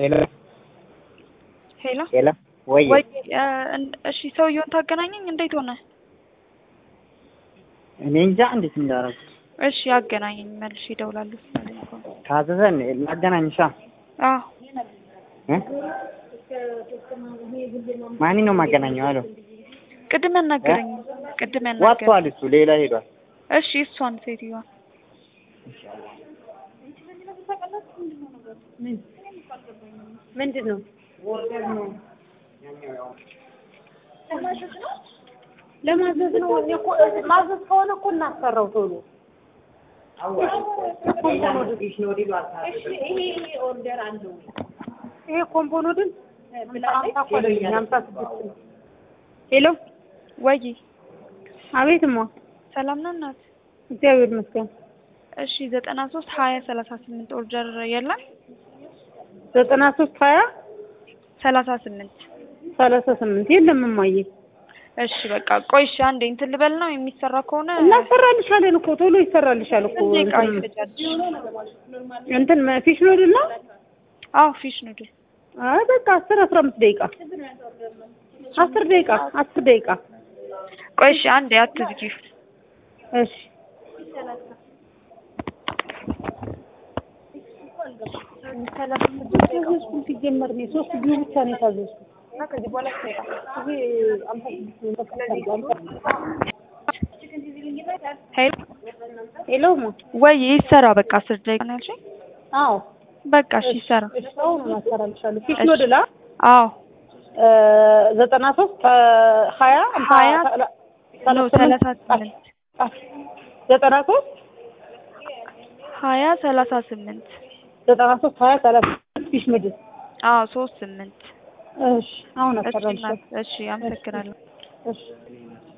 ሄሎ ሄሎ ሄሎ ወይ ወይ እ እን- እሺ ሰውየውን ታገናኘኝ እንዴት ሆነ? እኔ እንጃ እንዴት እንዳደረጉት እሺ አገናኘኝ መልሼ እደውላለሁ ስላለኝ እኮ ነው። ካዘዘን ላገናኝሻ አዎ እ ማን ነው ማገናኘው? አሎ ቅድም ያናገረኝ ቅድም ያናገረኝ ወጥቷል፣ እሱ ሌላ ሄዷል። እሺ እሷን ሴትዮዋ ምንድን ነው? ለማዘዝ ነው። እኔ እኮ ማዘዝ ከሆነ እኮ እናሰራው ቶሎ። ይሄ ኮምፖኖድን ሀምሳ እኮ አይደለም ሀምሳ ስድስት ነው። ሄሎ ወይ አቤት ማ ሰላም ነው እናት? እግዚአብሔር ይመስገን። እሺ ዘጠና ሶስት ሀያ ሰላሳ ስምንት ኦርደር የለም ዘጠና ሶስት ሀያ ሰላሳ ስምንት ሰላሳ ስምንት የለም እማዬ። እሺ በቃ ቆይ እሺ አንዴ እንትን ልበል ነው የሚሰራ ከሆነ እናሰራልሻለን እኮ ቶሎ ይሰራልሻል እኮ ስንት ደቂቃ እንትን- ይፈጃል? እንትን ፊሽ ኖድል ነው። አዎ ፊሽ ኑድል አይ በቃ አስር አስራ አምስት ደቂቃ አስር ደቂቃ አስር ደቂቃ ቆይ እሺ አንዴ አትዝጊው እሺ ታዘዝኩት ሲጀመር እኔ ሶስት ጊዜ ብቻ ነው የታዘዝኩት። ሄሎ ሄሎ ማ ወይ ይሰራ በቃ አስር ደቂቃ ነው ያልሽኝ አዎ በቃ እሺ ይሰራ እሺ አሁን እናሰራልሻለሁ። ፊሽ እሺ። ኖድላ አዎ ዘጠና ሶስት ሀያ ሀያ ሰላ- ነው ሰላሳ ስምንት ዘጠና ሶስት ሀያ ሰላሳ ስምንት ዘጠና ሶስት ሀያ ሰላሳ ስምንት ፊሽ ኖድል አዎ ሶስት ስምንት እሺ አሁን እሺ አሰራልሻለሁ። እናት፣ እሺ አመሰግናለሁ እሺ